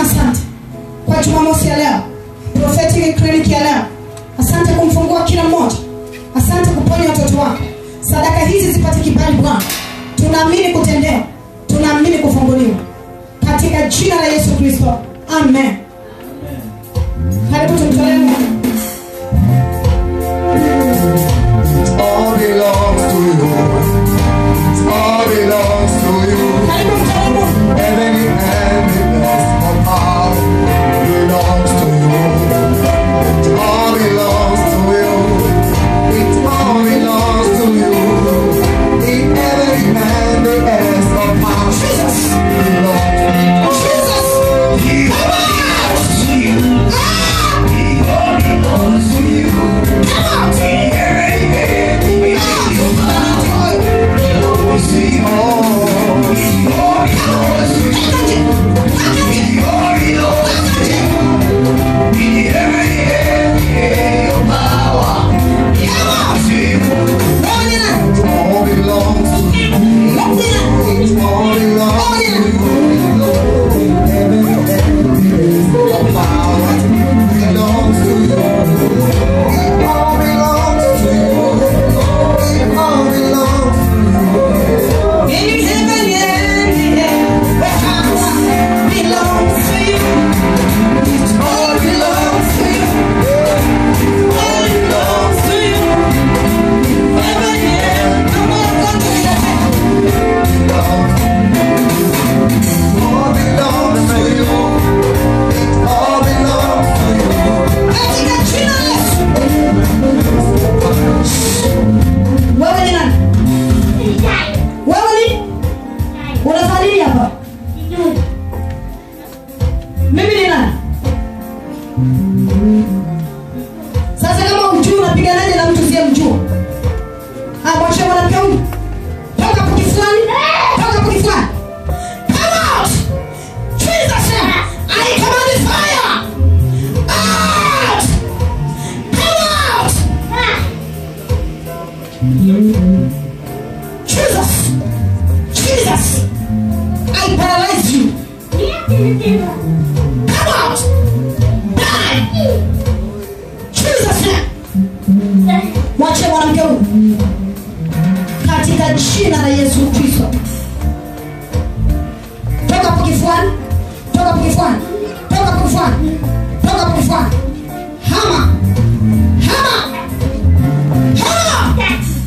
tunasema asante kwa jumamosi ya leo prophetic clinic ya leo asante kumfungua kila mmoja asante kuponya watoto wako sadaka hizi zipate kibali bwana tunaamini kutendewa tunaamini kufunguliwa katika jina la yesu kristo amen karibu tumtolee mungu all belongs to you. All belongs to you. karibu mtolee mungu Heaven and the best of all belongs to you. It all belongs to you. It all belongs to you. The heaven and the best of all jesus belongs to you. jesus All belongs to you. It all belongs to you. Heaven and the best of power belongs to you. It all belongs to you. It all belongs to you. In heaven and in earth, the power belongs to you. It all belongs to you. All belongs to you. Heaven and earth, come on, come to the All belongs to you. It all belongs to you. Katika jina la Yesu. Wewe ni nani? Wewe ni? Unafanya nini hapa? Mimi ni nani? Sasa kama ujui unapiganaje na mtu siye mjua? Ah, mwachie mwanamke huyu. Toka hapo kifuani. Toka hapo kifuani. Come out! Jesus name. I command fire. Out! Come out! Jesus! Jesus! I paralyze you. Come out! Die! Jesus name. Mwache mwanamke huyu katika jina la Yesu Kristo. Toka hapo kifuani. Toka hapo kifuani. Toka hapo kifuani. Toka hapo kifuani. Hama. Hama. Hama.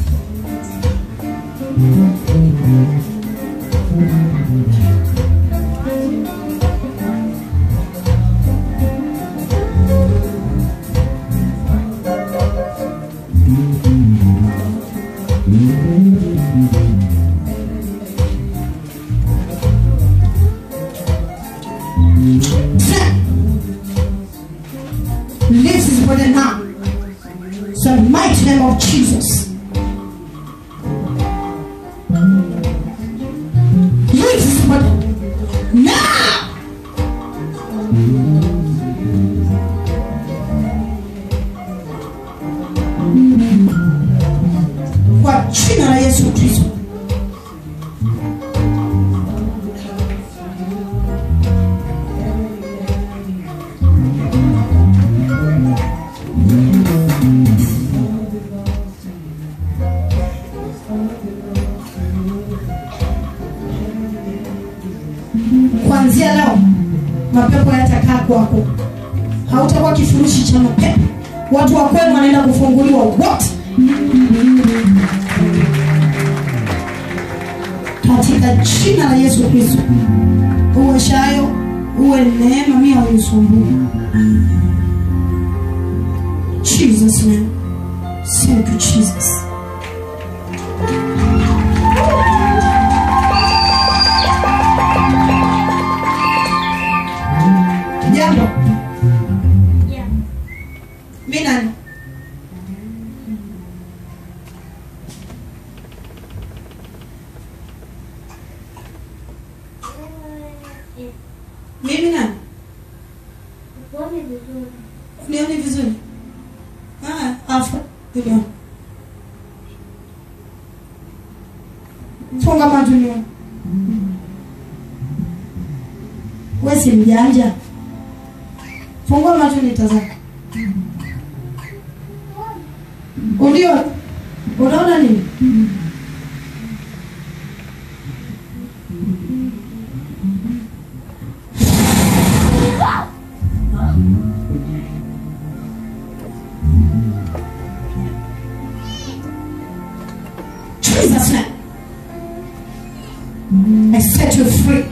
Lives his body now. So the mighty name of Jesus. Lives his body now. Kwa jina la Yesu Kristo. kuanzia leo mapepo yatakaa kwako hautakuwa kifurushi cha mapepo watu wa kwenu wanaenda kufunguliwa wote katika jina la yesu kristo uwe shayo uwe neema mia ulisumbua jesus name thank you jesus jambo mi nani mimi nani unioni vizuri Ah, afa ndio funga macho nione we si mjanja fungua macho nitazama ulio unaona nini Jesus name I set you free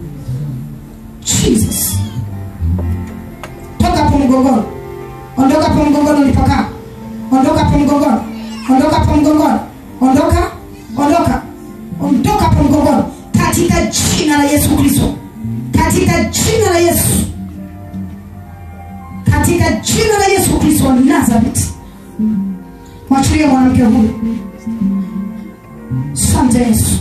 Jesus toka hapo mgongoni ondoka hapo mgongoni ulipokaa ondoka hapo mgongoni ondoka hapo mgongoni ondoka ondoka ondoka hapo mgongoni katika jina la yesu kristo katika jina la yesu katika jina la yesu kristo wa nazareti mwachilie mwanamke huyu sante yesu